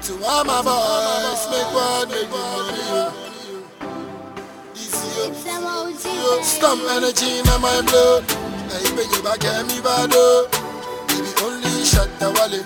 To all my boys, make one, make money, yo. Easy, yo. Yo, Stomp energy in my blood. Hey, when you back at me, bad, oh. Baby, only shot the wallet.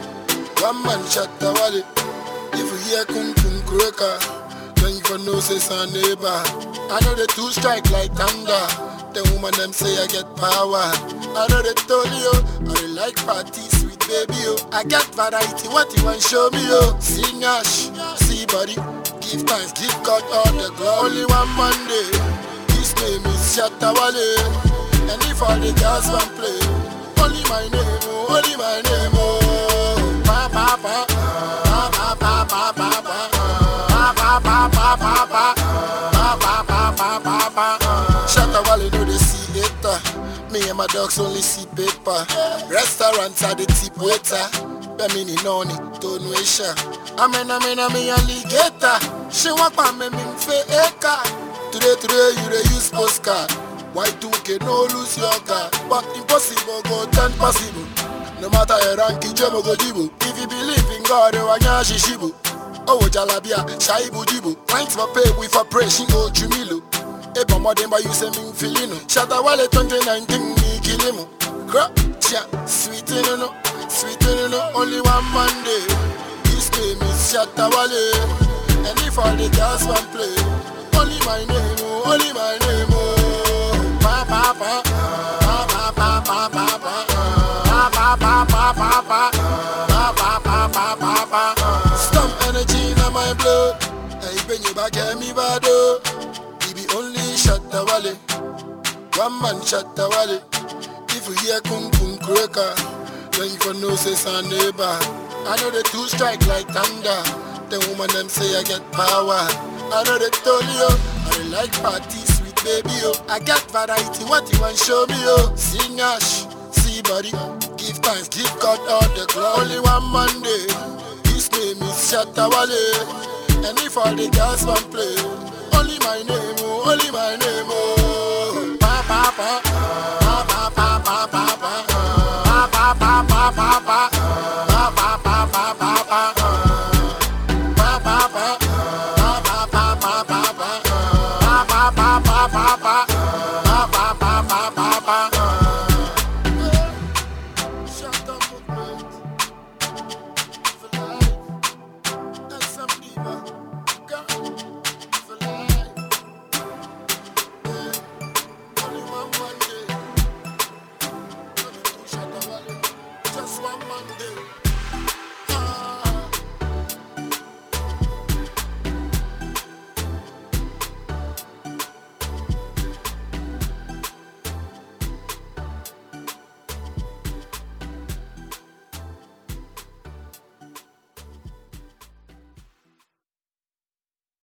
One man shot the wallet. If you hear kung kung cracker, then you for know say son neighbor. I know the two strike like thunder. The woman them say I get power. I know they told you, I dey like party, sweet baby, oh. I get variety, what you want show me, oh. See Nash, see body, give thanks, give God all the glory. Only one Monday, his name is Shatawale. And if all the girls want play, only my name, oh, only my name, oh. Pa pa pa, pa pa pa pa pa pa, pa pa pa pa pa pa, pa pa pa pa pa pa. Shatawale know they see later. Me and my dogs only see paper. Restaurants are the tip waiter. Bemini noni, tonuation. Amen, amen, amen, alligator. She want pa me me fe eka. Today, today you dey use postcard. Y2K no lose your car. But impossible go turn possible. No matter your rank, jemo go dibu. If you believe in God, you wanya shishibu. Oh, jalabia, shaibu jibu. Pints for pay, we for pray, she go chumilo. Eba modemba you say me feeling Shatta Wale 2019 me kill him Crap, chia, sweet no no Sweet no no, only one Monday His name is Shatta Wale And if all the girls want play Only my name, oh, only my name, oh Pa pa pa Pa pa pa pa pa pa Pa pa pa pa pa pa Pa pa pa pa pa pa Stomp energy in my blood Hey, bring you back, get me bad, oh he be only shot the wale. One man shot the wale. If you hear kung kung cracker, then you for know say son neighbor. I know the two strike like thunder. The woman them say I get power. I know they told you, I dey like party, sweet baby, oh. I got variety, what you want show me, oh. See Nash, see body, give thanks, give God all the glory. Only one Monday, his name is Shatawale. And if all the girls want play, only my name, oh, only my name, oh.